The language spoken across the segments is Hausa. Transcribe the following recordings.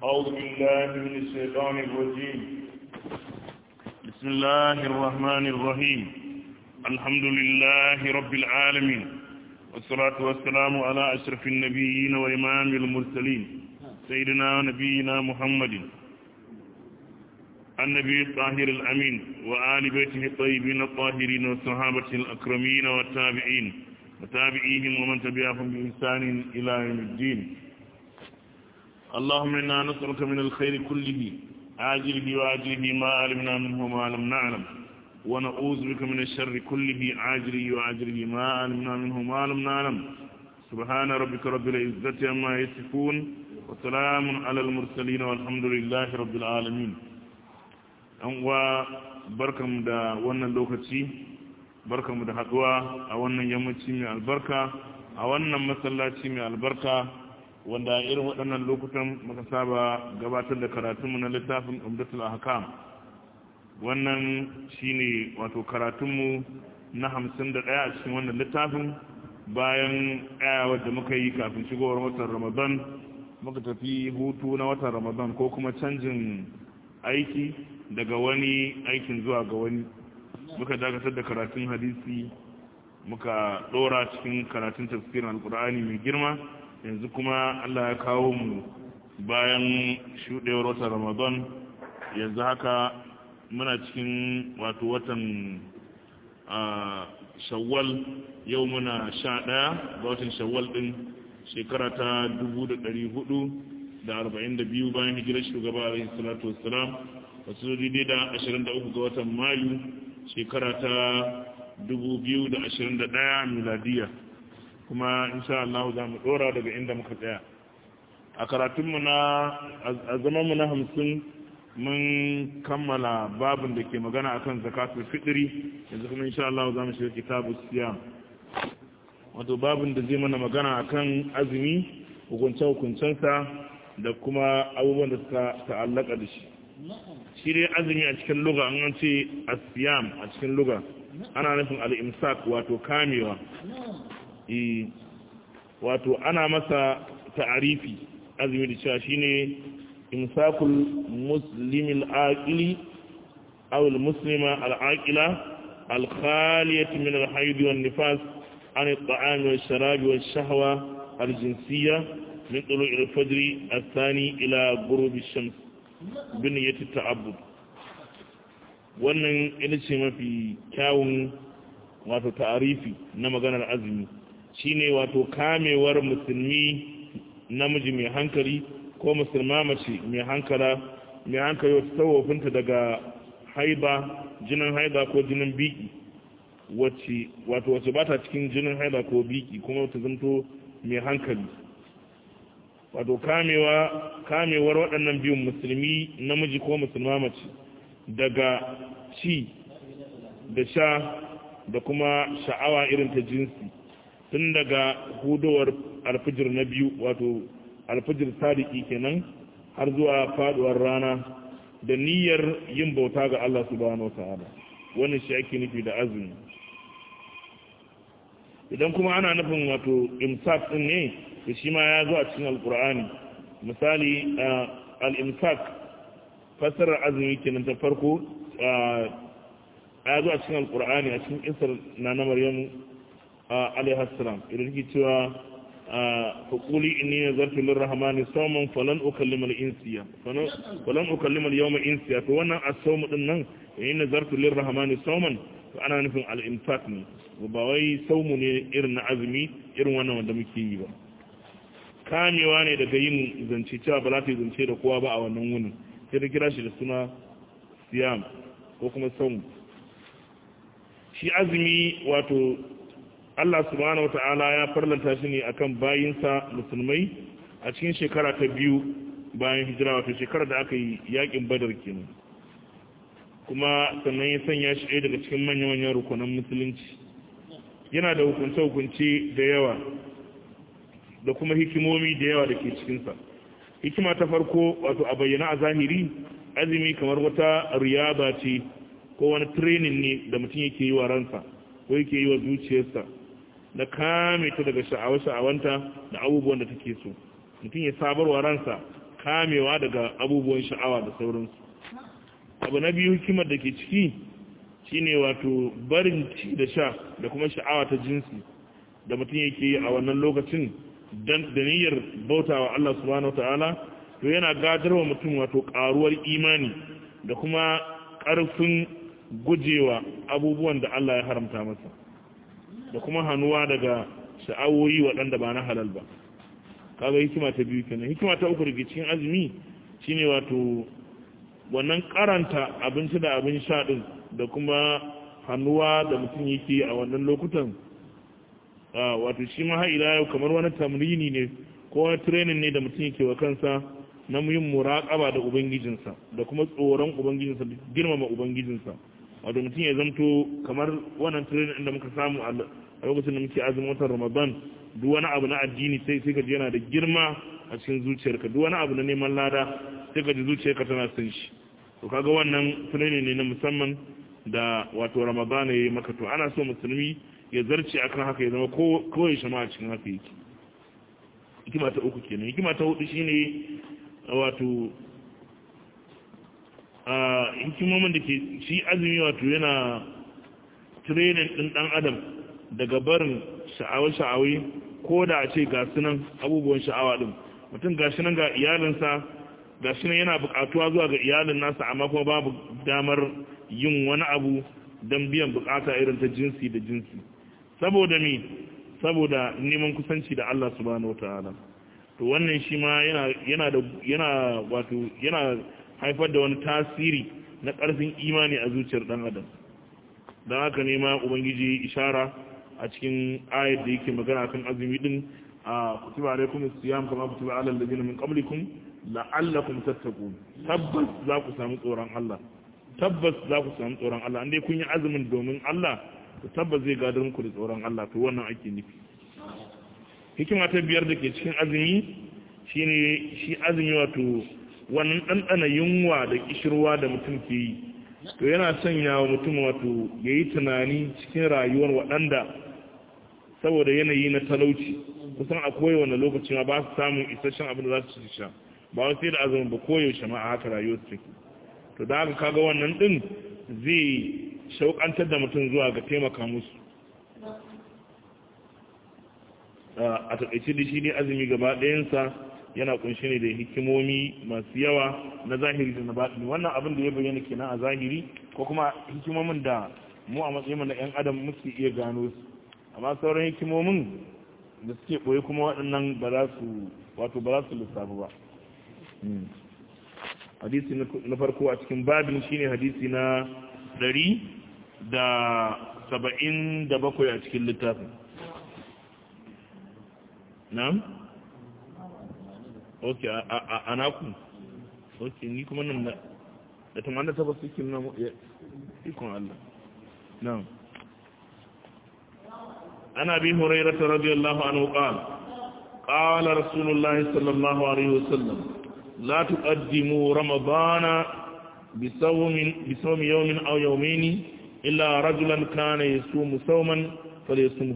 أعوذ بالله من الشيطان الرجيم بسم الله الرحمن الرحيم الحمد لله رب العالمين والصلاة والسلام على أشرف النبيين وإمام المرسلين سيدنا ونبينا محمد النبي الطاهر الأمين وآل بيته الطيبين الطاهرين والصحابة الأكرمين والتابعين وتابعيهم ومن تبعهم بإحسان إلى يوم الدين اللهم إنا نسألك من الخير كله عاجله وآجله ما علمنا منه وما لم نعلم ونعوذ بك من الشر كله عاجله وآجله ما علمنا منه وما لم نعلم سبحان ربك رب العزة عما يصفون وسلام على المرسلين والحمد لله رب العالمين أنوا بركم دا wannan lokaci barkamu da haduwa a wannan yammaci mai albarka a wannan masallaci mai albarka wanda irin waɗannan lokutan muka saba gabatar da karatunmu na littafin umdatul ahkam wannan shine wato karatunmu na hamsin da ɗaya a cikin wannan littafin bayan ɗayawar da muka yi kafin shigowar watan ramadan muka tafi hutu na watan ramadan ko kuma canjin aiki daga wani aikin zuwa ga wani muka dakatar da karatun hadisi muka ɗora cikin karatun tafsirin alkur'ani mai girma yanzu kuma Allah ya kawo mu bayan shuɗewar watan Ramadan yanzu haka muna cikin wato watan shawwal yau muna sha ɗaya ga watan shawwal ɗin shekara ta dubu da ɗari hudu da arba'in da biyu bayan hijirar shugaba alaihi salatu wassalam wasu daidai da ashirin da uku ga watan mayu shekara ta dubu biyu da ashirin da ɗaya miladiya kuma insha Allah za mu dora daga inda muka tsaya a karatunmu na a zamanmu na hamsin mun kammala babin da ke magana akan zakatul fitri yanzu kuma insha Allah za mu shiga kitabu siyam wato babin da zai mana magana akan azumi hukunce hukuncensa da kuma abubuwan da suka ta'allaka da shi shi dai azumi a cikin luga an ce asiyam a cikin luga ana nufin al-imsak wato kamewa wato ana masa ta'arifi azumi da cewa shine imsakul muslimil aqili aw al muslima al aqila al khaliyati min al hayd wan nifas an al ta'am wal sharab wal shahwa al jinsiyya min tulu' al fajr al thani ila ghurub al shams bin yati ta'abbud wannan ita ce mafi kyawun wato ta'arifi na maganar azumi shine wato kamewar musulmi namiji mai hankali ko musulma mace mai hankala mai hankali wata tsawofinta daga haiba jinin haiba ko jinin biki wacce wato wacce ba ta cikin jinin haiba ko biki kuma wata zanto mai hankali wato kamewa kamewar waɗannan biyun musulmi namiji ko musulma mace daga ci da sha da kuma sha'awa irin ta jinsi tun daga hudowar alfijir na biyu wato alfijir sadiki kenan har zuwa faduwar rana da niyyar yin bauta ga Allah subhanahu wata'ala wannan shi ake nufi da azumi idan kuma ana nufin wato imsak din ne da shi ma ya zo a cikin alkur'ani misali al-imsak fasarar azumi kenan ta farko ya zo a cikin alkur'ani a cikin isar na na maryam alaihassalam idan take cewa faƙuli inni nazartu lirrahmani sawman falan ukallima al-insiya falan ukallima al-yawma insiya to wannan as-sawm din nan inni nazartu lirrahmani sawman to ana nufin al-infaq ne ba wai saumu ne irin na azumi irin wannan wanda muke yi ba kamewa ne daga yin zance cewa ba za ta yi zance da kowa ba a wannan wunin sai da kira shi da suna siyam ko kuma saumu shi azumi wato Allah subhanahu wata'ala ya farlanta shi ne akan bayinsa musulmai a cikin shekara ta biyu bayan hijira wato shekara da aka yi yakin badar kenan kuma sannan ya sanya shi ɗaya daga cikin manya-manyan rukunan musulunci yana da hukunce-hukunce da yawa da kuma hikimomi da yawa da ke cikinsa hikima ta farko wato a bayyana a zahiri azumi kamar wata riyaba ce ko wani training ne da mutum yake yi wa ransa ko yake yi wa zuciyarsa da kame ta daga sha'awa-sha'awanta da abubuwan da take so mutum ya sabarwa ransa kamewa daga abubuwan sha'awa da sauransu abu na biyu hikimar da ke ciki shine wato barin ci da sha da kuma sha'awa ta jinsi da mutum yake yi a wannan lokacin da niyyar bautawa Allah subhanahu wataala to yana gadarwa mutum wato karuwar imani da kuma ƙarfin gujewa abubuwan da Allah ya haramta masa da kuma hannuwa daga sha'awoyi waɗanda ba na halal ba kaga hikima ta biyu kenan hikima ta uku daga cikin azumi shine wato wannan karanta abinci da abin sha din da kuma hannuwa da mutum yake a wannan lokutan wato shi ma ila yau kamar wani tamrini ne ko wani training ne da mutum yake wa kansa na yin muraƙaba da ubangijinsa da kuma tsoron ubangijinsa da girmama ubangijinsa wato mutum ya zamto kamar wannan training da muka samu a lokacin da muke azumin watan ramadan duk wani abu na addini sai sai ka ji yana da girma a cikin zuciyarka duk wani abu na neman lada sai ka ji zuciyarka tana son shi to kaga wannan training ne na musamman da wato ramadan ya yi maka to ana so musulmi ya zarce akan haka ya zama kowai shama a cikin haka yake hikima ta uku kenan hikima ta hudu shine wato a hikimomin da ke shi azumi wato yana training din dan adam daga barin sha'awa-sha'awai ko da a ce ga sunan abubuwan sha'awa din mutum ga nan ga iyalinsa ga nan yana bukatuwa zuwa ga iyalin nasa amma kuma babu damar yin wani abu don biyan bukata irin ta jinsi da jinsi saboda mi saboda neman kusanci da Allah subhanahu wataala to wannan shi ma yana yana da yana wato yana haifar da wani tasiri na ƙarfin imani a zuciyar dan adam don haka ne ma ubangiji ishara a cikin ayat da yake magana kan azumi din a kutiba alaikum siyam kama kutiba alal ladina min qablikum la'allakum tattaqun tabbas za ku samu tsoron Allah tabbas za ku samu tsoron Allah indai kun yi azumin domin Allah to tabbas zai gadar muku da tsoron Allah to wannan ake nufi hikima ta biyar da ke cikin azumi shine shi azumi wato wannan ɗanɗana yunwa da kishirwa da mutum ke yi to yana sanya wa mutum wato ya yi tunani cikin rayuwar waɗanda saboda yanayi na talauci kusan a kowane lokaci ma ba su samun isasshen abin da za su sha ba wasu da azumin ba koyaushe ma a haka rayuwar su take to da haka kaga wannan din zai shauƙantar da mutum zuwa ga taimaka musu a taƙaice da shi ne azumi gaba ɗayansa yana kunshi ne da hikimomi masu yawa na zahiri da na baɗini wannan abin da ya bayyana kenan a zahiri ko kuma hikimomin da mu a matsayin na 'yan adam muke iya gano su amma sauran hikimomin da suke ɓoye kuma waɗannan ba za su wato ba za su lissafi ba hadisi na farko a cikin babin shine hadisi na ɗari da saba'in da bakwai a cikin littafin na'am ok a naku ok ni kuma nan da tamanin da tabbas suke nuna ikon Allah na'am عن أبي هريرة رضي الله عنه قال قال رسول الله صلى الله عليه وسلم لا تقدموا رمضان بصوم, بصوم يوم أو يومين إلا رجلا كان يصوم صوما فليصومه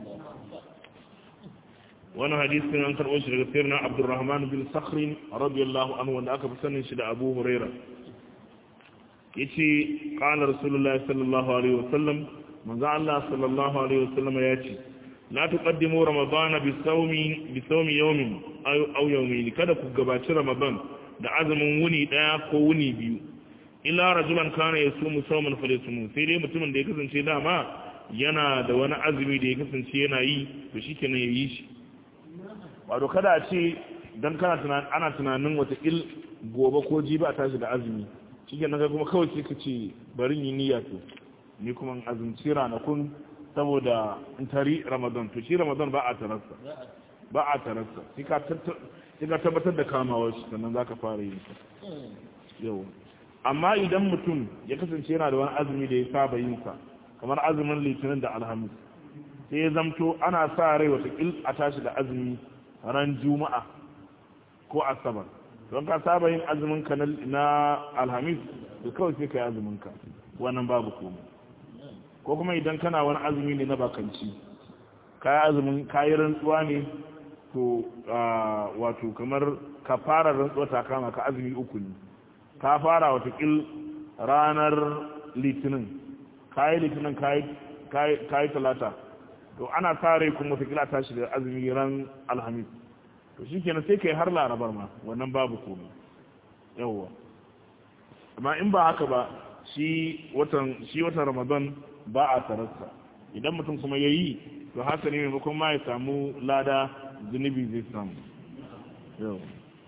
وانا حديث من أنكر أشرق سيرنا عبد الرحمن بن صخر رضي الله عنه وانا أكبر سنة شد أبو هريرة يتي قال رسول الله صلى الله عليه وسلم manzo Allah sallallahu alaihi wasallam ya ce la tuqaddimu ramadana bi sawmi bi sawmi yawmin aw yawmin kada ku gabaci ramadan da azumin wuni daya ko wuni biyu illa rajulan kana yasumu sawman falyasum sai dai mutumin da ya kasance dama yana da wani azumi da ya kasance yana yi to shikenan yayi shi wato kada a ce dan kana tunanin ana tunanin wata il gobe ko jibi a tashi da azumi shikenan kai kuma kawai sai ka ce bari yi niyya to ni kuma azumci ranakun saboda in tari ramadan to shi ramadan ba a tararsa ba a tararsa sai ka tabbatar da kamawar shi sannan za ka fara yin sa yau amma idan mutum ya kasance yana da wani azumi da ya saba yin sa kamar azumin litinin da alhamis sai ya zamto ana sa rai wata il a tashi da azumi ran juma'a ko asabar don ka saba yin azumin ka na alhamis da kawai sai ka yi azumin ka wannan babu komai ko kuma idan kana wani azumi ne na bakanci kayi azumin kayi rantsuwa ne to wato kamar ka fara rantsuwa ta kama ka azumi uku ne ka fara watakil ranar litinin kayi litinin kayi talata to ana tare kuma watakila tashi da azumi ran alhamis to shi kenan sai kai har larabar ma wannan babu komai yawwa amma in ba haka ba shi watan shi watan ramadan ba a tararsa idan mutum kuma ya yi to haka ne maimakon ma ya samu lada zunubi zai samu yau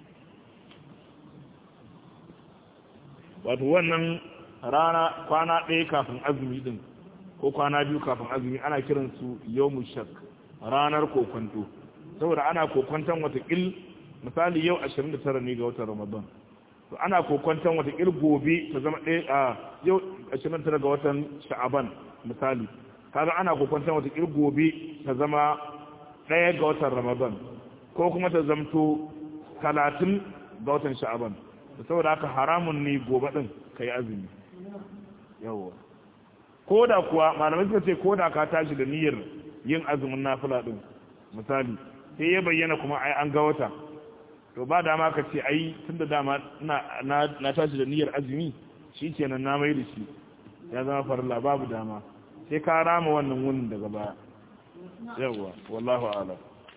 wato wannan rana kwana ɗaya kafin azumi din ko kwana biyu kafin azumi ana kiransu yau shak ranar kokwanto saboda ana kokwanton watakil misali yau 29 ne ga watan ramadan to ana kokwanton watakil gobe ta zama ɗaya a yau 29 ga watan sha'aban misali kaga ana kokwanton watakil gobe ta zama ɗaya ga watan ramadan ko kuma ta zamto 30 ga watan sha'aban saboda haka haramun ne gobe ɗin ka yi azumi yawwa ko da kuwa malamai suka ce ko da ka tashi da niyyar yin azumin nafila din misali sai ya bayyana kuma ai an ga wata to ba dama ka ce ai tunda dama na na tashi da niyyar azumi shikenan na mai da shi ya zama farilla babu dama sai ka rama wannan wunin daga baya yawa wallahu a'lam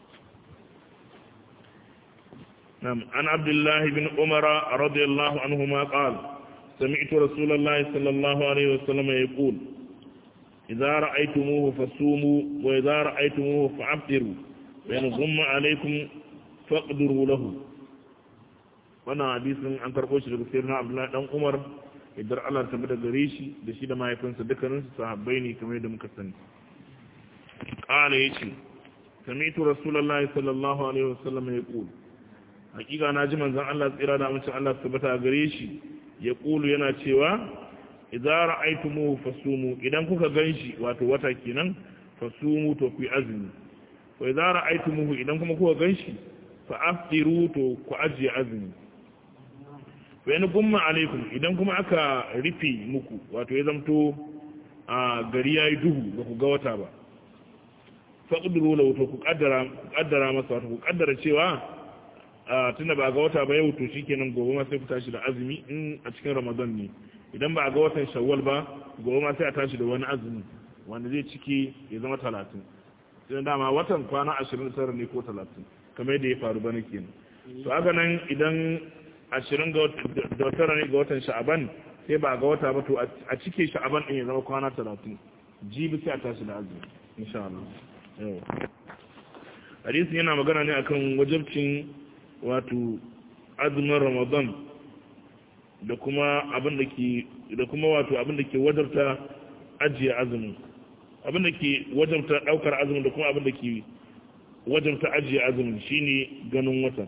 نعم عن عبد الله بن عمر رضي الله عنهما قال سمعت رسول الله صلى الله عليه وسلم يقول إذا رأيتموه فصوموا وإذا رأيتموه فعبدروا وإن غم عليكم فاقدروا له wannan hadisin an karɓo shi daga sayyidina Abdullahi dan Umar idan Allah ta bada gare shi da shi da mahaifinsa dukkanin su sahabbai ne kamar yadda muka sani qala yace sami'tu rasulullahi sallallahu alaihi wasallam yaqul hakika na ji manzon Allah tsira da mutum Allah tabbata gare shi ya kulu yana cewa idza ra'aytumuhu fasumu idan kuka ganshi wato wata kenan fasumu to ku azumi wa idza ra'aytumuhu idan kuma kuka ganshi fa aftiru to ku ajiye azumi wa in gumma alaikum idan kuma aka rufe muku wato ya zamto a gari yayi duhu ba ku ga wata ba faqduru lahu to ku kaddara ku kaddara masa wato ku kaddara cewa tunda ba ga wata ba yau to shikenan gobe ma sai ku tashi da azumi in a cikin ramadan ne idan ba a ga watan shawwal ba gobe ma sai a tashi da wani azumi wanda zai ciki ya zama talatin sai dama watan kwana ashirin tara ne ko talatin kamar yadda ya faru bana kenan to haka nan idan ashirin ga tara ne ga watan sha'aban sai ba a ga wata ba to a cike sha'aban din ya zama kwana talatin jibi sai a tashi da azumi insha Allah yau hadisin yana magana ne akan wajabcin wato azumin ramadan da kuma abin da ke da kuma wato abin da ke wajarta ajiye azumin abin da ke wajarta daukar azumin da kuma abin da ke wajarta ajiye azumin shine ganin wata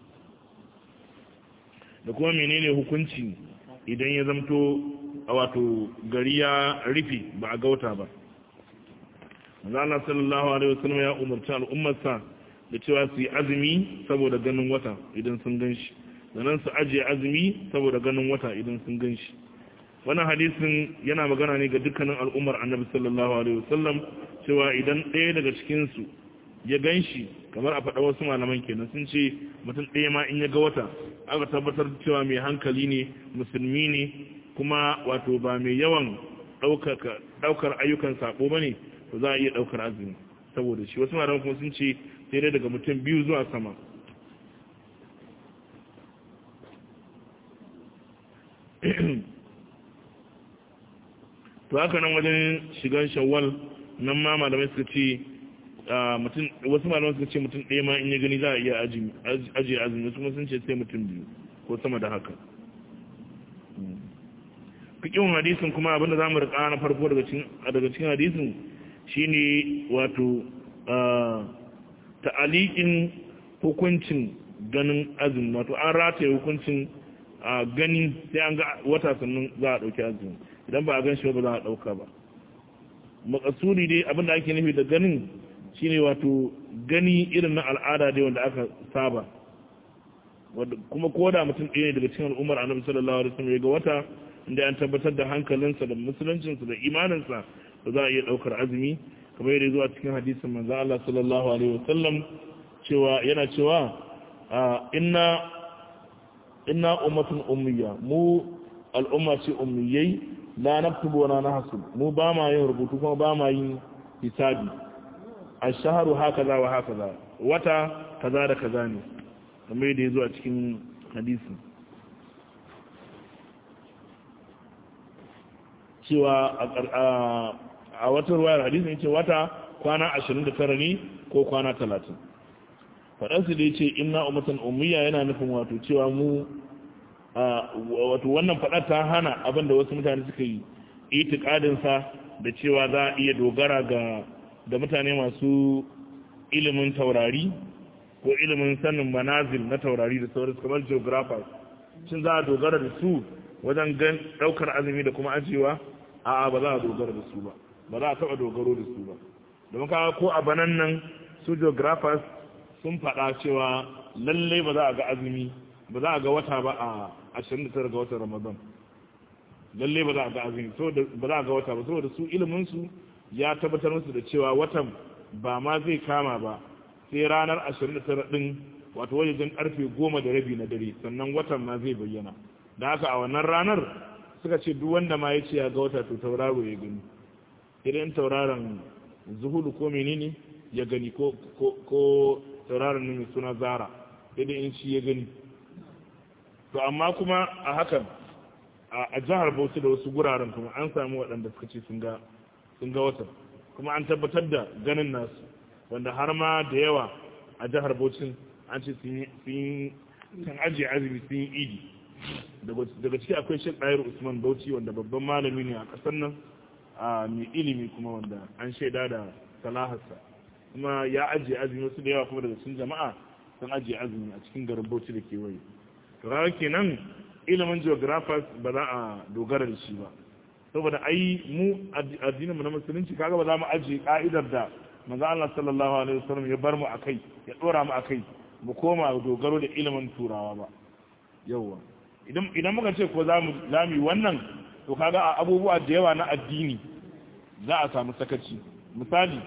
da kuma menene hukunci idan ya zamto a wato gari ya rufe ba a ga wata ba Allah sallallahu alaihi wasallam ya umarci al'ummarsa da cewa su yi azumi saboda ganin wata idan sun gan shi sannan su ajiye azumi saboda ganin wata idan sun gan shi wannan hadisin yana magana ne ga dukkanin al'ummar annabi sallallahu alaihi wasallam cewa idan ɗaya daga cikinsu ya gan shi kamar a faɗa wasu malaman kenan sun ce mutum ɗaya ma in ya ga wata aka tabbatar cewa mai hankali ne musulmi ne kuma wato ba mai yawan ɗaukar ayyukan saɓo ba ne to za a iya ɗaukar azumi saboda shi wasu malaman kuma sun ce sai dai daga mutum biyu zuwa sama to haka nan wajen shigan shawwal nan ma malamai suka ce wasu malamai suka ce mutum ɗaya ma in ya gani za a iya ajiye azumi wasu kuma sun ce sai mutum biyu ko sama da haka fikin hadisin kuma abinda za mu rika na farko daga cikin hadisin shine wato ta'aliƙin hukuncin ganin azumi wato an rataye hukuncin gani sai an ga wata sannan za a ɗauki azumi idan ba a gan shi ba za a ɗauka ba makasuri dai abinda ake nufi da ganin shine wato gani irin na al'ada dai wanda aka saba kuma ko da mutum ɗaya daga cikin al'ummar annabi sallallahu alaihi wasallam ya ga wata inda an tabbatar da hankalinsa da musuluncinsa da imaninsa ba za a iya ɗaukar azumi kamar yadda zuwa cikin hadisin manzo Allah sallallahu alaihi wasallam cewa yana cewa inna inna ummatun ummiya mu al'umma ce ummiyai la naktubu wa la nahsub mu ba ma yin rubutu kuma ba ma yin hisabi ash-shahru hakaza wa hakaza wata kaza da kaza ne kamar da yazo a cikin hadisi cewa a wata ruwayar hadisi yace wata kwana 29 ne ko kwana 30 faɗansu da ya ce ina umatan ummiya yana nufin wato cewa mu wato wannan faɗar ta hana abinda wasu mutane suka yi itikadinsa da cewa za a iya dogara ga da mutane masu ilimin taurari ko ilimin sanin manazil na taurari da sauransu kamar geographers shin za a dogara da su wajen gan ɗaukar azumi da kuma ajiyewa a'a ba za a dogara da su ba ba za a taɓa dogaro da su ba domin kawo ko a banan nan su geographers sun faɗa cewa lallai ba za a ga azumi ba za a ga wata ba a 29 ga watan ramadan lallai ba za a ga azumi ba za a ga wata ba saboda su iliminsu ya tabbatar musu da cewa watan ba ma zai kama ba sai ranar 29 din wato wajen karfe 10 da rabi na dare sannan watan ma zai bayyana da haka a wannan ranar suka ce duk wanda ma ya ce ya ga wata to tauraro ya gani idan tauraron zuhudu ko menene ya gani ko tauraron ne mai suna zara daidai in shi ya gani to amma kuma a hakan a jihar bauchi da wasu guraren kuma an samu waɗanda suka ce sun ga watan kuma an tabbatar da ganin nasu wanda har ma da yawa a jihar bauchi an ce sun ajiye azumi sun yi idi daga ciki akwai shek ɗayar usman bauchi wanda babban malami ne a ƙasar nan a mai ilimi kuma wanda an shaida da salaharsa kuma ya ajiye azumi wasu da yawa kuma daga cikin jama'a sun ajiye azumi a cikin garin bauchi da kewaye to ranar kenan ilimin geographers ba za a dogara da shi ba saboda ai mu addinin mu na musulunci kaga ba za mu ajiye ka'idar da manzo Allah sallallahu alaihi wasallam ya bar mu akai ya dora mu akai mu koma dogaro da ilimin turawa ba yawa idan idan muka ce ko za mu lami wannan to kaga a abubuwa da yawa na addini za a samu sakaci misali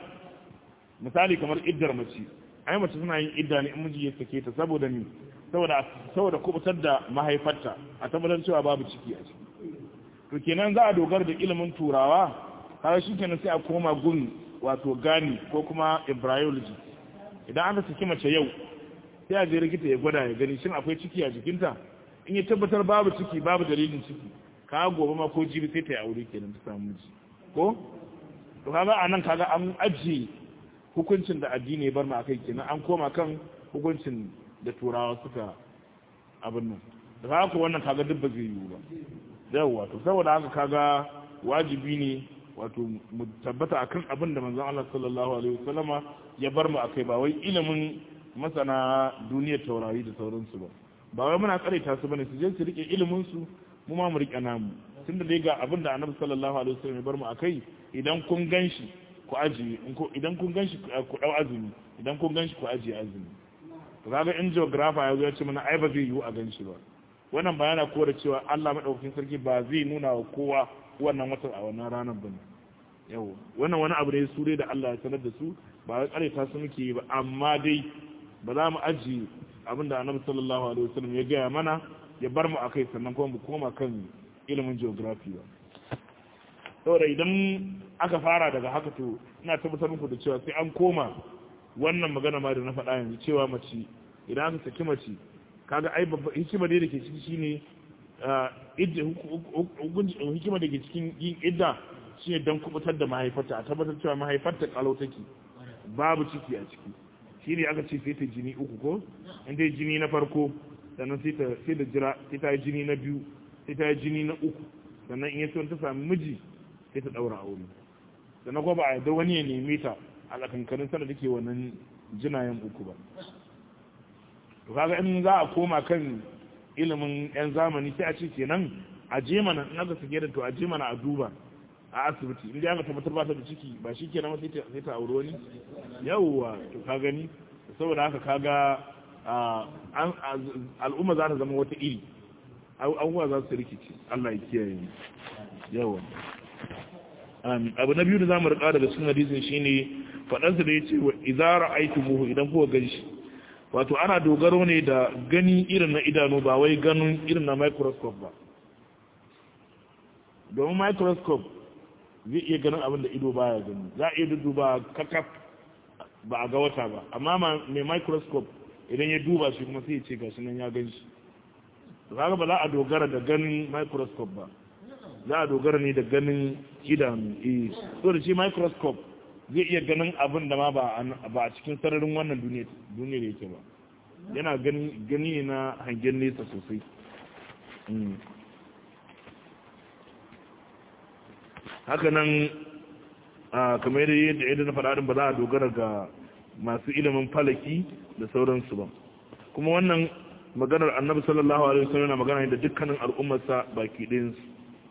misali kamar iddar mace ai mace suna yin idda ne in miji ya sake ta saboda ni saboda saboda kubutar da mahaifarta a tabbatar cewa babu ciki a ciki to kenan za a dogara da ilimin turawa kaga shikenan sai a koma gun wato gani ko kuma embryology idan aka saki mace yau sai a je likita ya gwada ya gani shin akwai ciki a jikinta in ya tabbatar babu ciki babu dalilin ciki ka gobe ma ko jibi sai ta yi aure kenan ta samu miji ko to kaga anan kaga an ajiye hukuncin da addini ya bar mu akai kenan an koma kan hukuncin da turawa suka abin nan da haka wannan kaga duk ba zai yiwu ba yawwa to saboda haka kaga wajibi ne wato mu tabbata akan abin da manzon Allah sallallahu alaihi wasallama ya bar mu akai ba wai ilimin masana duniyar taurari da sauransu ba ba wai muna karaita su bane su je su rike ilimin su mu ma mu rike namu tunda dai ga abin da Annabi sallallahu alaihi wasallam ya bar mu akai idan kun ganshi ku ajiye idan kun ganshi ku dau azumi idan kun ganshi ku ajiye azumi to kaga in geographer ya zo ya ce mana ai ba zai yiwu a ganshi ba wannan ba yana kore cewa Allah madaukakin sarki ba zai nuna wa kowa wannan watan a wannan ranar ba ne yawa wannan wani abu ne su dai da Allah ya sanar da su ba wai kare ta su muke yi ba amma dai ba za mu aji abin da annabi sallallahu alaihi wasallam ya gaya mana ya bar mu akai sannan kuma mu koma kan ilimin geography ba saboda idan aka fara daga haka to ina tabbatar muku da cewa sai an koma wannan magana ma da na faɗa yanzu cewa mace idan aka saki mace kaga ai babba hikima da ke ciki shine hikima da ke cikin yin idda shine dan kubutar da mahaifarta a tabbatar cewa mahaifarta kalau take babu ciki a ciki shine aka ce sai ta jini uku ko in dai jini na farko sannan sai ta sai da jira sai ta yi jini na biyu sai ta yi jini na uku sannan in ya ta sami miji sai ta daura aure sannan ko ba a yarda wani ya neme ta a tsakankanin sana take wannan jinayen uku ba to kaga in za a koma kan ilimin yan zamani sai a ce kenan a je mana in aka sake da to a je mana a duba a asibiti in dai aka tabbatar ba ta da ciki ba shi kenan sai ta sai ta aure wani yawwa to ka gani saboda haka kaga al'umma za ta zama wata iri abubuwa za su rikici Allah ya kiyaye mu yawa abu na biyu da zamu rika daga cikin hadisin shine faɗansa da yace wa idza ra'aytumuhu idan kuka ganshi wato ana dogaro ne da gani irin na idanu ba wai ganin irin na microscope ba domin microscope zai iya ganin abin da ido baya gani za a iya duba kakaf ba a ga wata ba amma mai microscope idan ya duba shi kuma sai ya ce gashi nan ya gan shi kaga ba za a dogara da ganin microscope ba za a dogara ne da ganin idanu eh so da shi microscope zai iya ganin abin da ma ba a cikin sararin wannan duniyar yake ba yana gani ne na hangen nesa sosai haka nan kamar yadda yadda na faɗaɗin ba za a dogara ga masu ilimin falaki da sauransu ba kuma wannan maganar annabi sallallahu alaihi wasallam na magana da dukkanin al'ummarsa baki ɗayansu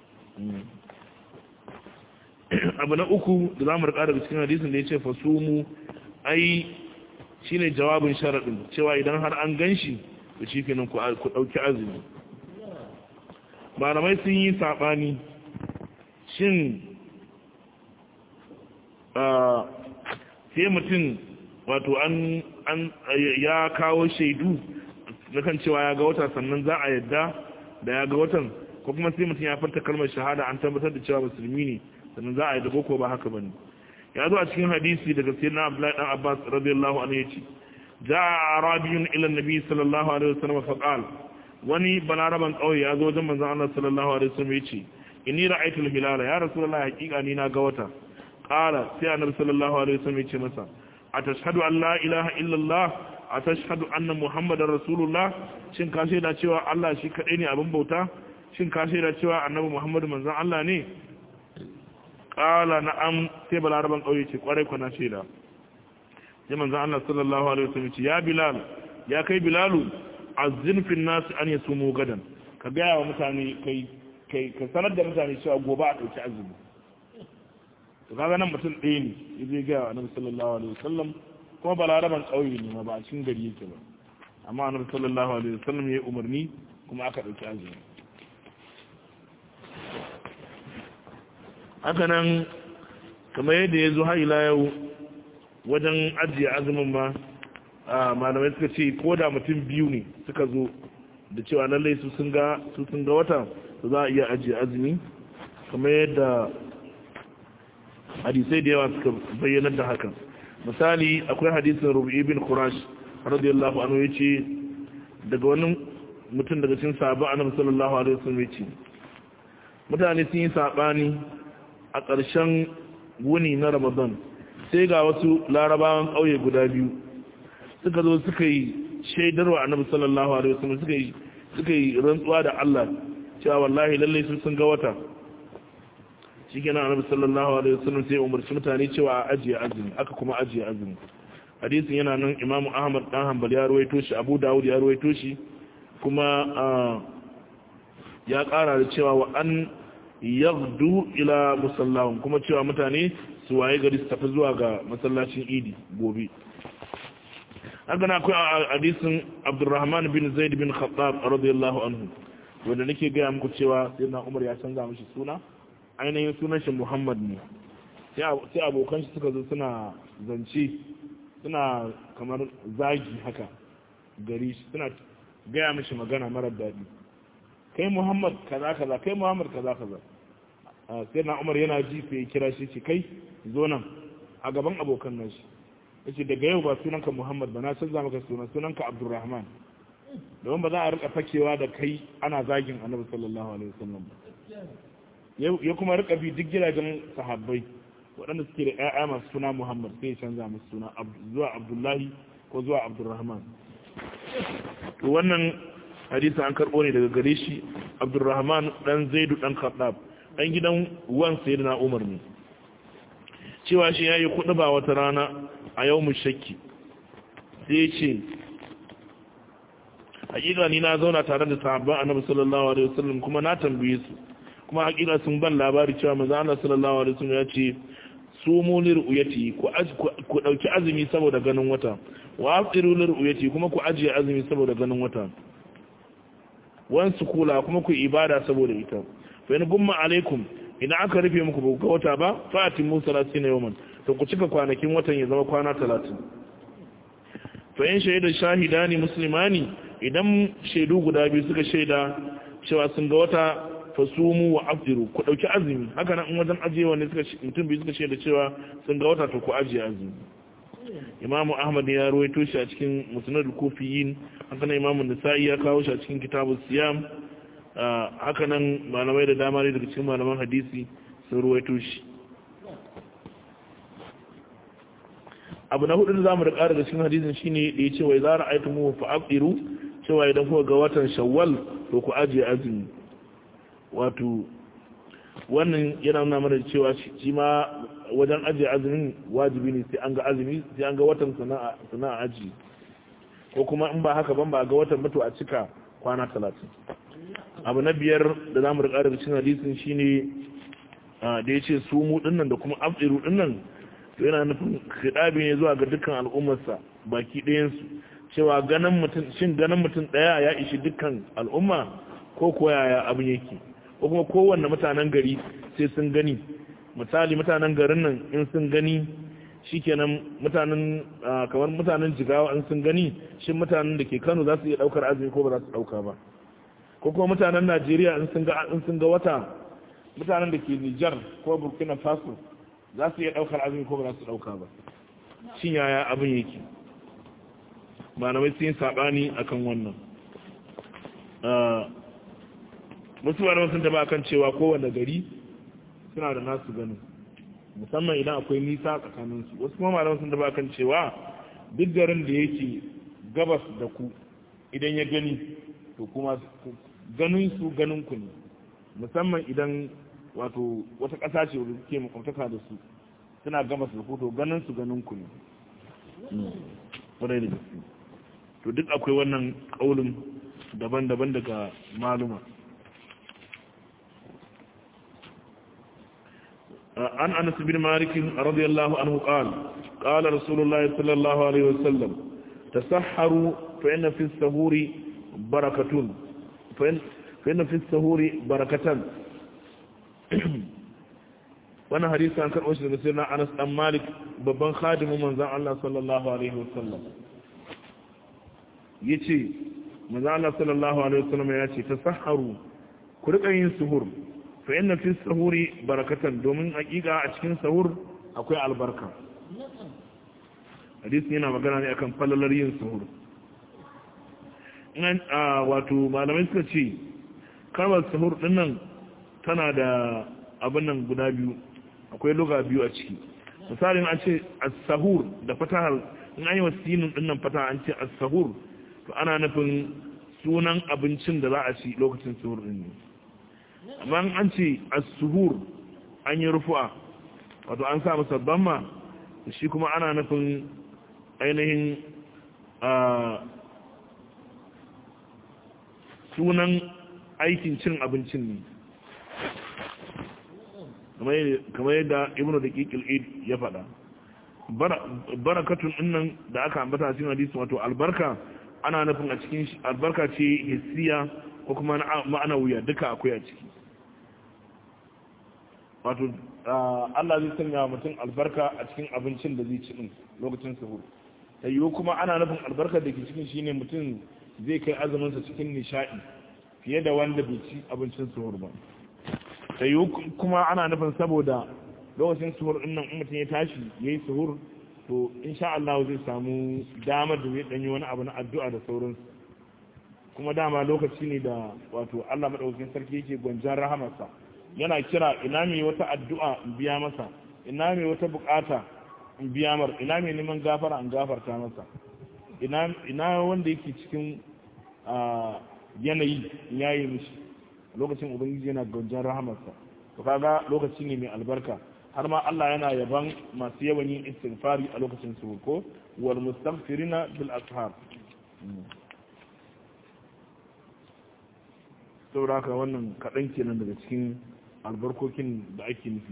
abu na uku da za mu rika daga cikin hadisin da ya ce fasumu ai shine jawabin sharaɗin cewa idan har an gan shi da shi kenan ku ɗauki azumi malamai sun yi saɓani shin sai mutum wato an ya kawo shaidu na kan cewa ya ga wata sannan za a yadda da ya ga watan ko kuma sai mutum ya farta kalmar shahada an tabbatar da cewa musulmi ne sannan za a yi dago ko ba haka bane ya zo a cikin hadisi daga sayyidina Abdullahi dan Abbas radiyallahu anhu yace jaa arabiyun ila nabi sallallahu alaihi wasallam fa qala wani balaraban kauye ya zo wajen manzon Allah sallallahu alaihi wasallam yace inni ra'aytu al-hilala ya rasulullahi haqiqa ni na ga wata qala sai annabi sallallahu alaihi wasallam yace masa atashhadu an la ilaha illa Allah atashhadu anna muhammadar rasulullah shin ka shaida cewa Allah shi kadai ne abin bauta shin ka shaida cewa annabi muhammadu manzon Allah ne qala na'am sai balaraban kauye ce kwarai kwana shaida sai manzon Allah sallallahu alaihi wasallam ce ya bilal ya kai bilalu azzin fil nas an yasumu gadan ka ga wa mutane kai kai ka sanar da mutane cewa gobe a dauki azumi to kaga nan mutum ɗaya ne yaje ga annabi sallallahu alaihi wasallam kuma balaraban kauye ne ma ba a cikin gari yake ba amma annabi sallallahu alaihi wasallam ya umarni kuma aka dauki azumi haka nan kamar yadda ya zo har ila yau wajen ajiye azumin ma malamai suka ce ko da mutum biyu ne suka zo da cewa lallai su sun ga su sun ga wata su za a iya ajiye azumi kamar yadda hadisai da yawa suka bayyana da hakan misali akwai hadisin rubi bin qurash radiyallahu anhu yace daga wani mutum daga cikin sahabba annabi sallallahu alaihi wasallam yace mutane sun yi sabani a ƙarshen wuni na ramadan sai ga wasu larabawan ƙauye guda biyu suka zo suka yi shaidarwa annabi sallallahu alaihi wasallam suka yi suka yi rantsuwa da Allah cewa wallahi lalle sun sun ga wata shikenan annabi sallallahu alaihi wasallam sai umarci mutane cewa a ajiye azumi aka kuma ajiye azumi hadisin yana nan Imam Ahmad dan Hanbal ya ruwaito shi Abu Dawud ya ruwaito shi kuma ya ƙara da cewa wa an yaghdu ila musallahum kuma cewa mutane su waye gari su tafi zuwa ga masallacin Idi gobe haka na akwai hadisin Abdurrahman bin Zaid bin Khattab radiyallahu anhu wanda nake ga muku cewa sayyidina Umar ya canza mishi suna ainihin sunan shi Muhammad ne sai abokan shi suka zo suna zance suna kamar zagi haka gari suna gaya mishi magana marar daɗi kai Muhammad kaza kaza kai Muhammad kaza kaza sai na Umar yana ji sai kira shi ce kai zo nan a gaban abokan nan shi yace daga yau ba sunanka Muhammad ba na canza maka sunan sunanka Abdulrahman domin ba za a rika fakewa da kai ana zagin Annabi sallallahu alaihi wasallam ya kuma rika bi duk gidajen sahabbai waɗanda suke da ƴaƴa masu suna Muhammad sai ya canza musu suna zuwa Abdullahi ko zuwa Abdulrahman to wannan hadisi an karɓo ne daga gare shi Abdulrahman dan Zaidu dan Khattab dan gidan wan sayyidina Umar ne cewa shi yayi kuɗi ba wata rana a yau mu shakki sai ce hakika ni na zauna tare da sahabban annabi sallallahu alaihi wasallam kuma na tambaye su kuma hakika sun ban labari cewa manzo Allah sallallahu alaihi wasallam ya ce sumu lir uyati ku ku dauki azumi saboda ganin wata wa afiru lir uyati kuma ku ajiye azumi saboda ganin wata wan su kula kuma ku ibada saboda ita fa in gumma alaikum idan aka rufe muku ga wata ba fatimu 30 yawman to ku cika kwanakin watan ya zama kwana 30 fa in shaida shahidani muslimani idan shaidu guda biyu suka shaida cewa sun ga wata fasumu wa afdiru ku dauki azumi haka nan in wajen ajiyewa ne suka mutum biyu suka shaida cewa sun ga wata to ku ajiye azumi imamu ahmad ya ruwaito shi a cikin musnad al-kufiyin haka nan imamu nisa'i ya kawo shi a cikin kitabu siyam haka nan malamai da dama ne daga cikin malaman hadisi sun ruwaito shi abu na hudu da zamu da ƙara da cikin hadisin shine da ya ce wai zara aitu mu fa afiru cewa idan kuka ga watan shawwal to ku ajiye azumi wato wannan yana nuna mana cewa shi ma wajen ajiye azumin wajibi ne sai an ga azumi sai an ga watan sana'a sana'a aji ko kuma in ba haka ban ba ga watan mutu a cika kwana talatin abu na biyar da zamu da ƙara da cikin hadisin shine da ya ce su mu dinnan da kuma afiru dinnan to yana nufin khidabi ne zuwa ga dukkan al'ummarsa baki ɗayansu cewa ganin mutum shin ganin mutum ɗaya ya ishi dukkan al'umma ko ko yaya abin yake ko kuma kowanne mutanen gari sai sun gani misali mutanen garin nan in sun gani shikenan mutanen kamar mutanen jigawa in sun gani shin mutanen da ke Kano za su iya daukar azumi ko ba za su dauka ba ko kuma mutanen Najeriya in sun ga in sun ga wata mutanen da ke Niger ko Burkina Faso za su iya daukar azumi ko ba za su dauka ba shin yaya abin yake malamai sun yi sabani akan wannan wasu malamai sun taba kan cewa kowane gari suna da nasu ganin musamman idan akwai nisa tsakaninsu wasu kuma malamai sun taba kan cewa duk garin da yake gabas da ku idan ya gani to kuma ganin su ganin ku ne musamman idan wato wata ƙasa ce wadda suke makwabtaka da su suna gabas da ku to ganin su ganin ku ne ƙwarai da gaske to duk akwai wannan ƙaunin daban-daban daga maluma عن أنس بن مالك رضي الله عنه قال قال رسول الله صلى الله عليه وسلم تسحروا فإن في السهور بركة فإن, فإن في السهور بركة وانا حديث عن كان أشهد سيدنا أنس بن مالك babban khadimin manzon Allah sallallahu alaihi wasallam yace manzon Allah sallallahu alaihi wasallam yace tasahharu ku rika yin suhur fa inna fi sahuri barakatan domin hakika a cikin sahur akwai albarka hadisi yana magana ne akan falalar yin sahur in wato malamai suka ce kalmar sahur din nan tana da abin nan guda biyu akwai loga biyu a ciki misalin an ce as-sahur da fatahar in an yi wa sinin din nan fataha an ce as-sahur to ana nufin sunan abincin da za a ci lokacin sahur din ne amma an ce as-suhur an yi rufu'a wato an sa masa damma shi kuma ana nufin ainihin sunan aikin cin abincin ne kamar yadda ibn da kikil id ya faɗa barakatun innan da aka ambata a cikin hadisi wato albarka ana nufin a cikin albarka ce hissiya ko kuma ma'ana wuya duka akwai a ciki wato Allah zai sanya mutum albarka a cikin abincin da zai ci din lokacin sahur ta yiwu kuma ana nufin albarkar da ke cikin shine mutum zai kai azuminsa cikin nishaɗi fiye da wanda bai ci abincin suhur ba ta yiwu kuma ana nufin saboda lokacin suhur din nan mutum ya tashi ya yi suhur to insha Allah zai samu damar da zai ɗanyi wani abu na addu'a da sauransu kuma dama lokaci ne da wato Allah maɗaukakin sarki yake gwanjan rahamarsa yana kira ina mai wata addu'a in biya masa ina mai wata bukata in biya mar ina mai neman gafara in gafarta masa ina wanda yake cikin yanayi ya yi mishi lokacin ubangiji yana gaujan rahamarsa to kaga lokaci ne mai albarka har ma Allah yana yaban masu yawan yin istighfari a lokacin su ko wal mustaghfirina bil ashar saboda haka wannan kaɗan kenan daga cikin albarkokin da ake nufi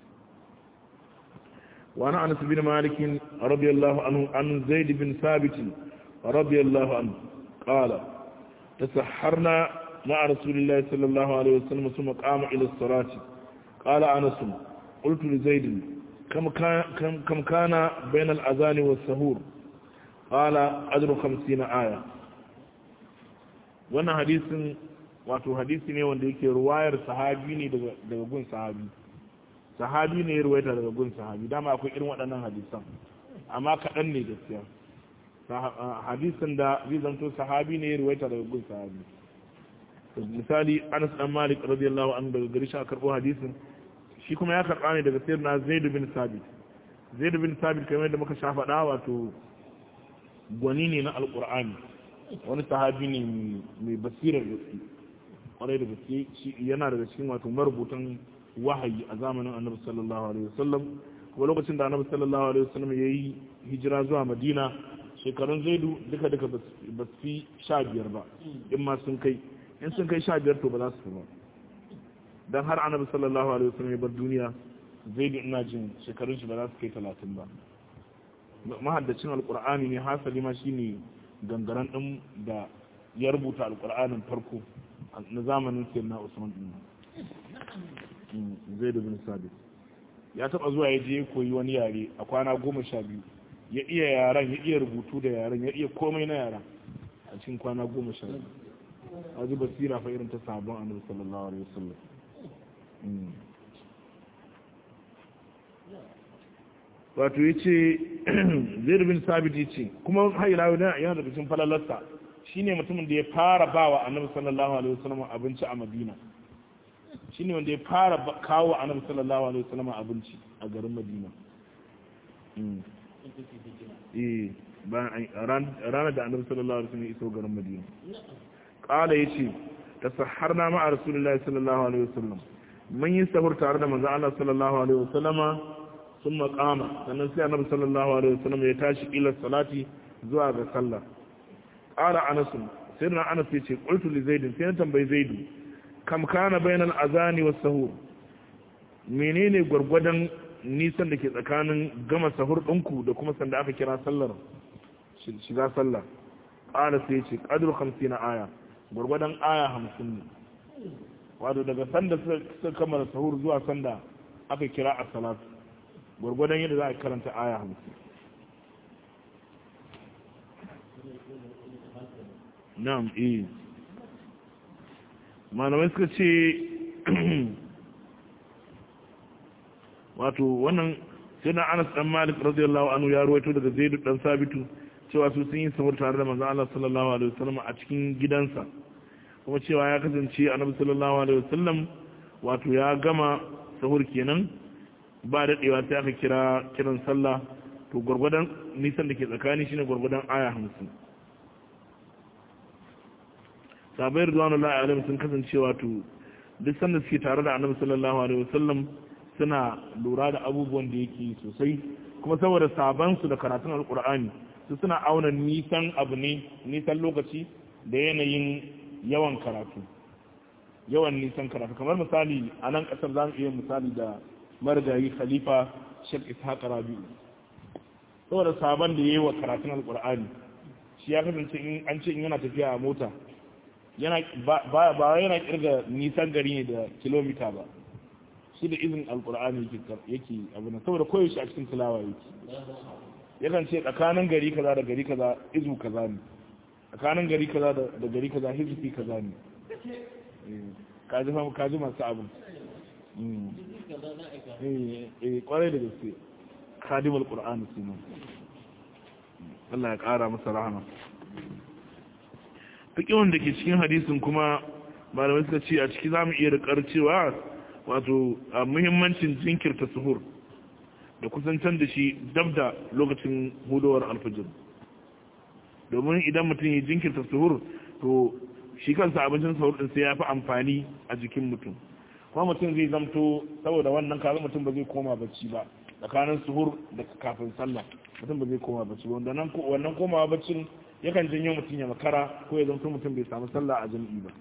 وعن انس بن مالك رضي الله عنه عن زيد بن ثابت رضي الله عنه قال تسحرنا مع رسول الله صلى الله عليه وسلم ثم قام الى الصلاه قال انس قلت لزيد كم كان كم كان بين الاذان والسحور qala ajru 50 aya wannan hadisin wato hadisi ne wanda yake ruwayar sahabi ne daga daga gun sahabi sahabi ne ya ruwaita daga gun sahabi dama akwai irin waɗannan hadisan amma kaɗan ne gaskiya hadisin da zai zanto sahabi ne ya ruwaita daga gun sahabi misali anas dan malik radiyallahu anhu daga gari shi a karɓo hadisin shi kuma ya karɓa ne daga sayyidina zaid bin sabit zaid bin sabit kamar da muka sha faɗa wato gwani ne na alqur'ani wani sahabi ne mai basirar gaske kwarai da gaske yana daga cikin wato marubutan wahayi a zamanin annabi sallallahu alaihi wasallam kuma lokacin da annabi sallallahu alaihi wasallam ya yi hijira zuwa madina shekarun zaidu duka duka ba su fi sha biyar ba in ma sun kai in sun kai sha biyar to ba za su fi ba don har annabi sallallahu alaihi wasallam ya bar duniya zaidu ina jin shekarun shi ba za su kai talatin ba mahaddacin alkur'ani ne hasali ma shine gangaren din da ya rubuta alkur'anin farko na zamanin sayyidina usman din zaidu bin sabit ya taba zuwa ya je koyi wani yare a kwana goma sha biyu ya iya yaren ya iya rubutu da yaren ya iya komai na yaren a cikin kwana goma sha biyu a ji basira fa irin ta sabon annabi sallallahu alaihi wasallam wato ya ce zai bin sabit ya ce kuma haila yana daga cikin falalarsa shine mutumin da ya fara bawa annabi sallallahu alaihi wasallam abinci a madina shine wanda ya fara kawo annabi sallallahu alaihi wasallam abinci a garin madina eh bayan ranar da annabi sallallahu alaihi wasallam ya iso garin madina qala yace tasahharna ma'a rasulullahi sallallahu alaihi wasallam mun yi sahur tare da manzo Allah sallallahu alaihi wasallama sun maqama sannan sai annabi sallallahu alaihi wasallam ya tashi ila salati zuwa ga sallah qala anas sayyidina anas yace qultu li zaid sai na tambayi zaidu kam kana bainal azani was sahur menene gwargwadon nisan da ke tsakanin gama sahur ɗinku da kuma sanda aka kira sallar shiga sallah ƙara sai ce ƙadur hamsin na aya gwargwadon aya hamsin ne wato daga sanda suka kammala sahur zuwa sanda aka kira a salat gwargwadon yadda za a karanta aya hamsin na'am eh malamai suka ce wato wannan sai na anas dan malik radiyallahu anhu ya ruwaito daga zaidu dan sabitu cewa su sun yi sahur tare da manzon Allah sallallahu alaihi wasallam a cikin gidansa kuma cewa ya kasance annabi sallallahu alaihi wasallam wato ya gama sahur kenan ba daɗewa sai aka kira kiran sallah to gwargwadon nisan da ke tsakani shine gwargwadon aya hamsin sabai rizwanullahi alaihi sun kasance wato duk sanda suke tare da annabi sallallahu alaihi wasallam suna lura da abubuwan da yake sosai kuma saboda sabansu da karatun alkur'ani su suna auna nisan abu ne nisan lokaci da yanayin yawan karatu yawan nisan karatu kamar misali a nan kasar za mu iya misali da marigayi khalifa shek ishaq rabi'u saboda sabon da ya yi wa karatun alkur'ani shi ya kasance in an ce in yana tafiya a mota yana ba yana kirga nisan gari ne da kilomita ba shi da izin alkur'ani yake abu na saboda koyaushe a cikin tilawa yake yakan ce tsakanin gari kaza da gari kaza izu kaza ne tsakanin gari kaza da gari kaza hizbi kaza ne kaji famu kaji masu abin kwarai da gaske kadim alkur'ani su nan Allah ya kara masa rahama fiƙiwan da ke cikin hadisin kuma malamai suka ce a ciki za mu iya rikar cewa wato a muhimmancin jinkirta suhur da kusantar da shi dab da lokacin hudowar alfajir domin idan mutum ya jinkirta suhur to shi kansa abincin suhur din sai ya fi amfani a jikin mutum kuma mutum zai zamto saboda wannan kaza mutum ba zai koma bacci ba tsakanin suhur da kafin sallah mutum ba zai koma bacci ba wannan komawa baccin yakan janyo mutum ya makara ko ya zamto mutum bai samu sallah a jam'i ba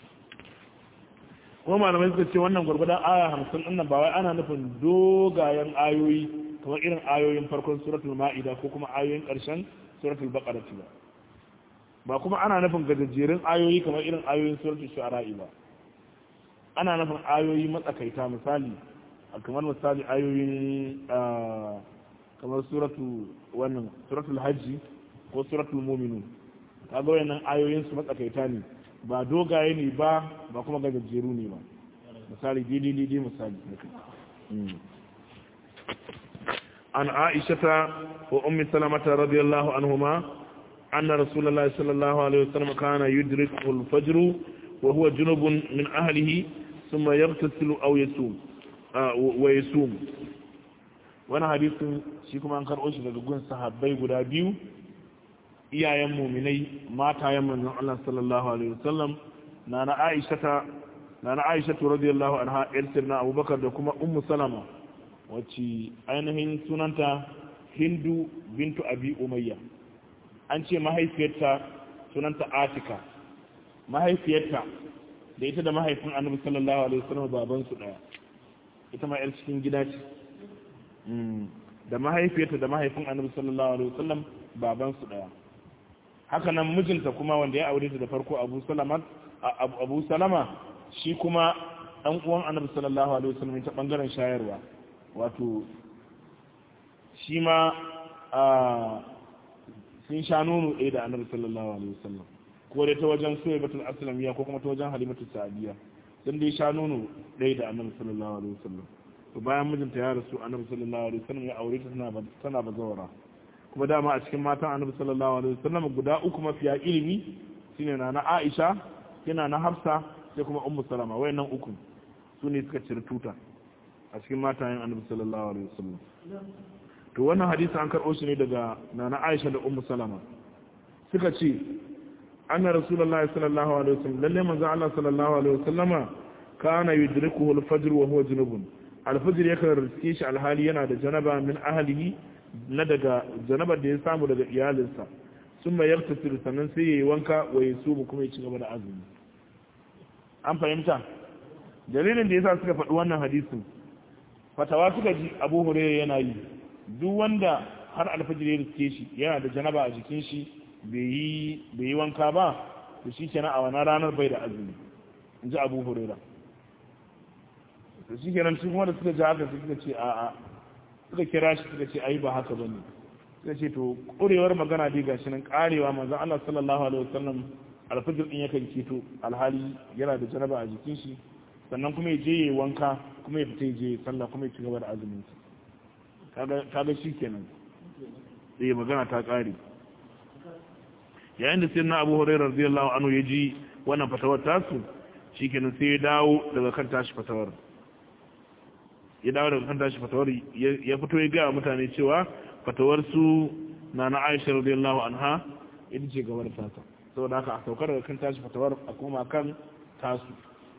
kuma malamai suka ce wannan gwargwadon aya hamsin ɗin nan ba wai ana nufin dogayen ayoyi kamar irin ayoyin farkon suratul ma'ida ko kuma ayoyin ƙarshen suratul baqara ba ba kuma ana nufin gajejjerun ayoyi kamar irin ayoyin suratul shu'ara'i ba ana nufin ayoyi matsakaita misali kamar misali ayoyin kamar suratul wannan suratul hajji ko suratul mu'minun kaga wayannan ayoyin su matsakaita ne ba dogaye ne ba ba kuma gajejjeru ne ba misali didi didi misali an aishata wa ummi salamata radiyallahu anhuma anna rasulullahi sallallahu alaihi wasallam kana yudriku al-fajr wa huwa junubun min ahlihi thumma yaghtasilu aw yasum wa yasum wannan hadisin shi kuma an karɓo shi daga gun sahabbai guda biyu iyayen muminai matayen manzon Allah sallallahu alaihi wasallam na na Aisha na na Aisha radiyallahu anha yar sirna Abubakar da kuma Ummu Salama wacce ainihin sunanta Hindu bintu Abi Umayya an ce mahaifiyarta sunanta Atika mahaifiyarta da ita da mahaifin Annabi sallallahu alaihi wasallam baban su daya ita ma yar cikin gida ce da mahaifiyarta da mahaifin Annabi sallallahu alaihi wasallam baban su daya haka nan mijinta kuma wanda ya aure ta da farko abu salama abu salama shi kuma ɗan uwan annabi sallallahu alaihi wasallam ta bangaren shayarwa wato shi ma sun sha nono ɗaya da annabi sallallahu alaihi wasallam ko dai ta wajen soya batul aslamiya ko kuma ta wajen halimatu sa'adiya sun dai sha nono ɗaya da annabi sallallahu alaihi wasallam to bayan mijinta ya rasu annabi sallallahu alaihi wasallam ya aure ta tana bazawara kuma dama a cikin matan annabi sallallahu alaihi wasallam guda uku mafiya ilimi shine na na Aisha yana na Hafsa sai kuma Ummu Salama wayannan uku su ne suka cire tuta a cikin matayen annabi sallallahu alaihi wasallam to wannan hadisi an karɓo shi ne daga nana Aisha da Ummu Salama suka ce anna rasulullahi sallallahu alaihi wasallam lalle manzon Allah sallallahu alaihi wasallama kana yudrikuhu al-fajr wa huwa junubun al-fajr yakan riske shi alhali yana da janaba min ahlihi na daga janabar da ya samu daga iyalinsa sun mai yarta sannan sai ya yi wanka wa ya su kuma ya ci gaba da azumi an fahimta dalilin da ya sa suka faɗi wannan hadisin fatawa suka ji abu hurairu yana yi duk wanda har alfajir ya riske shi yana da janaba a jikin shi bai yi wanka ba to shi kenan a wani ranar bai da azumi in ji abu hurairu to shi kenan shi kuma da suka ji haka suka ce a'a suka kira shi suka ce ai ba haka bane suka ce to kurewar magana dai gashi nan karewa manzon Allah sallallahu alaihi wasallam alfajir din yakan keto alhali yana da janaba a jikin shi sannan kuma ya je yayi wanka kuma ya fita ya je sallah kuma ya ci gaba da azumin sa kaga kaga shikenan sai magana ta kare yayin da sayyidina Abu Hurairah radiyallahu anhu ya ji wannan fatawar tasu shikenan sai ya dawo daga kan tashi fatawar ya dawo daga kan tashi fatawar ya fito ya gaya mutane cewa fatawar su na na aisha radiyallahu anha ita ce gaba da tata saboda haka a saukar daga kan tashi fatawar a koma kan tasu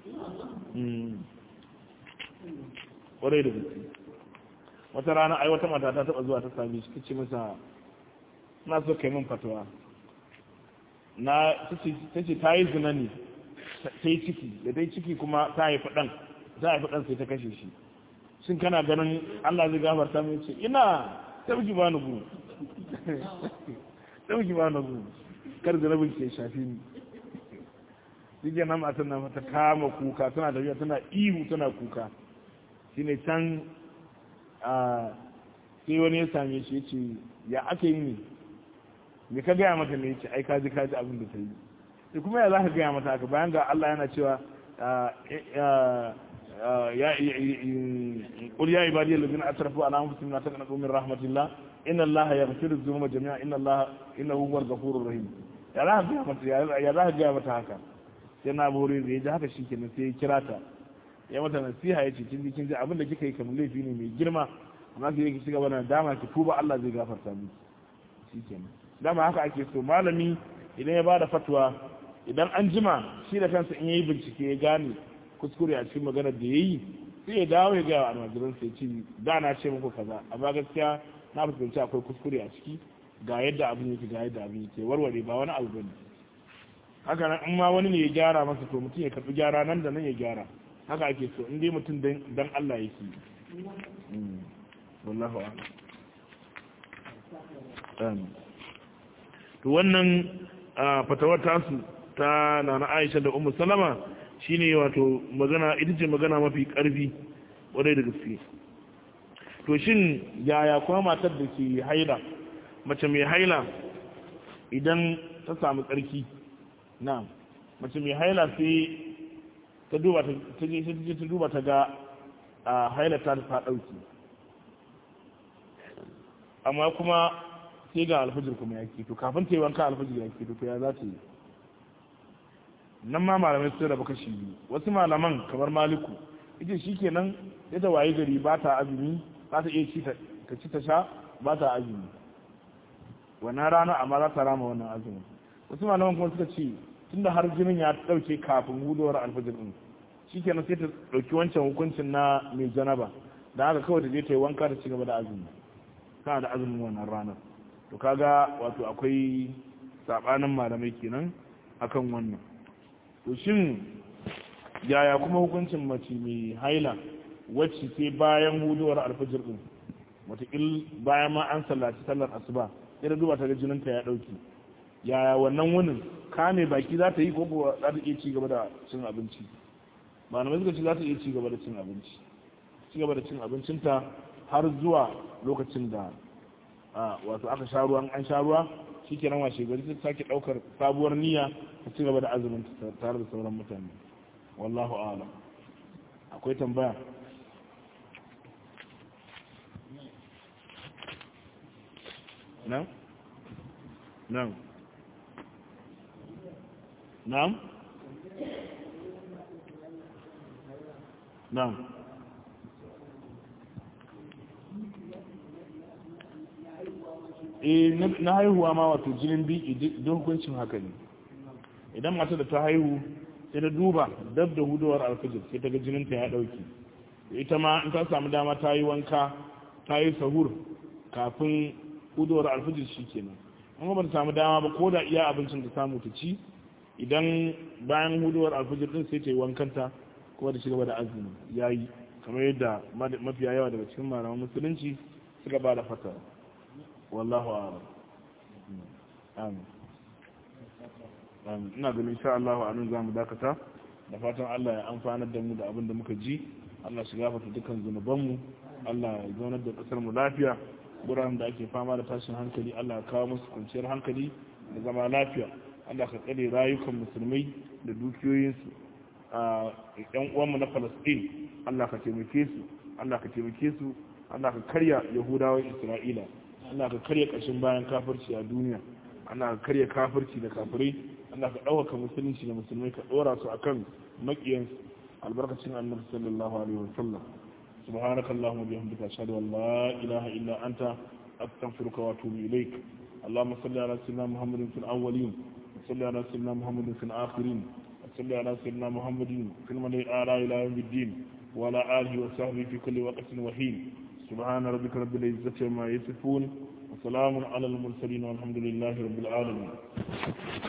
ƙwarai da gaske wata rana ai wata mata ta taɓa zuwa ta sami shi ce masa na so kai min fatawa na ta ce ta yi zina ne ta yi ciki da ta yi ciki kuma ta haifi ɗan ta haifi ɗan sai ta kashe shi shin kana ganin Allah zai gafarta mai ce ina sauki ba ni gu sauki ba ni gu kar da rabin ke shafi ni shi ke nan matan nan ta kama kuka tana tafiya tana ihu tana kuka shi ne can a sai wani ya same shi ya ce ya ake yi ne me ka gaya mata ne ya ce ai kaji kaji abin da ta yi sai kuma ya za ka gaya mata haka bayan ga Allah yana cewa قل يا عبادي الذين اسرفوا على انفسهم لا تقنطوا من رحمه الله ان الله يغفر الذنوب جميعا ان الله انه هو الغفور الرحيم ya za ka mata ya za ka gaya mata haka sai na bori da ya ji haka shikenan sai ya kira ta ya mata nasiha ya ce kin ji kin ji abin da kika yi kamar laifi ne mai girma amma ki ki shiga bana dama ki tuba Allah zai gafarta miki shikenan dama haka ake so malami idan ya bada fatwa idan an jima shi da kansa in yayi bincike ya gane kuskure a cikin maganar da ya yi sai ya dawo ya gaya wa almajiran sai ce da na ce muku kaza amma gaskiya na fuskanci akwai kuskure a ciki ga yadda abin yake ga yadda abin yake warware ba wani abu bane haka nan in ma wani ne ya gyara masa to mutum ya karbi gyara nan da nan ya gyara haka ake so in dai mutum dan Allah yake wallahu a'lam to wannan fatawar tasu ta nana Aisha da Ummu Salama shine wato magana ita ce magana mafi karfi wadai da gaske to shin yaya kuma matar da ke haila mace mai haila idan ta samu tsarki na mace mai haila sai ta duba ta je ta duba ta ga a haila ta ta dauki amma kuma sai ga alfajir kuma ya to kafin ta yi wanka alfajir ya to ya za ta yi nan ma malamai sun rabu kashi biyu wasu malaman kamar maliku ita shi kenan ya ta waye gari ba ta azumi za ta iya ci ta ci ta sha ba ta azumi wannan rana amma za ta rama wannan azumin wasu malaman kuma suka ce tunda har jinin ya dauke kafin hudowar alfajir din shikenan sai ta dauki wancan hukuncin na mai janaba da haka kawai ta je ta yi wanka ta ci gaba da azumi kana da azumin wannan ranar to kaga wato akwai sabanin malamai kenan akan wannan to shin yaya kuma hukuncin mace mai haila wacce sai bayan hudowar alfajir din watakil bayan ma an sallaci sallar asuba sai da duba ta ga jininta ya dauki yaya wannan wunin kame baki za ta yi ko kuwa za ta iya ci gaba da cin abinci ba na suka ce za ta iya ci gaba da cin abinci ci gaba da cin abincinta har zuwa lokacin da wato aka sha ruwan an sha ruwa shi ke nan washe gari ta sake ɗaukar sabuwar niyya ta ci gaba da azumin tare da sauran mutane wallahu a'lam akwai tambaya nan nan نعم نعم eh na haihuwa ma wato jinin biki don hukuncin haka ne idan mata da ta haihu sai ta duba dab da hudowar alfajir sai ta ga jininta ya dauki ita ma in ta samu dama ta yi wanka ta yi sahur kafin hudowar alfajir shi kenan amma ba ta samu dama ba ko da iya abincin ta samu ta ci idan bayan huduwar alfajir din sai ta yi wankanta kuma da shigaba da azumi ya yi kamar yadda mafiya yawa daga cikin malaman musulunci suka ba da fata wallahu a'lam amin amin ina ganin insha Allah a nan zamu dakata da fatan Allah ya amfanar da mu da abin da muka ji Allah shi gafarta dukkan zunubanmu Allah ya zaunar da kasar mu lafiya guraren da ake fama da tashin hankali Allah ya kawo musu kwanciyar hankali da zama lafiya Allah ka tsare rayukan musulmai da dukiyoyinsu a yan uwanmu na Palestine Allah ka taimake su Allah ka taimake su Allah ka karya Yahudawan Isra'ila Allah ka karya ƙashin bayan kafirci a duniya Allah ka karya kafirci da kafirai Allah ka ɗaukaka musulunci da musulmai ka ɗora su akan maƙiyansu albarkacin annabi sallallahu alaihi wa sallam سبحانك اللهم وبحمدك أشهد أن لا إله إلا أنت أستغفرك وأتوب إليك اللهم صل على سيدنا محمد في الأولين وصل على سيدنا محمد في الآخرين وصل على سيدنا محمد في الملئ الأعلى إلى يوم الدين وعلى آله وصحبه في كل وقت وحين سبحان ربك رب العزة عما يصفون وسلام على المرسلين والحمد لله رب العالمين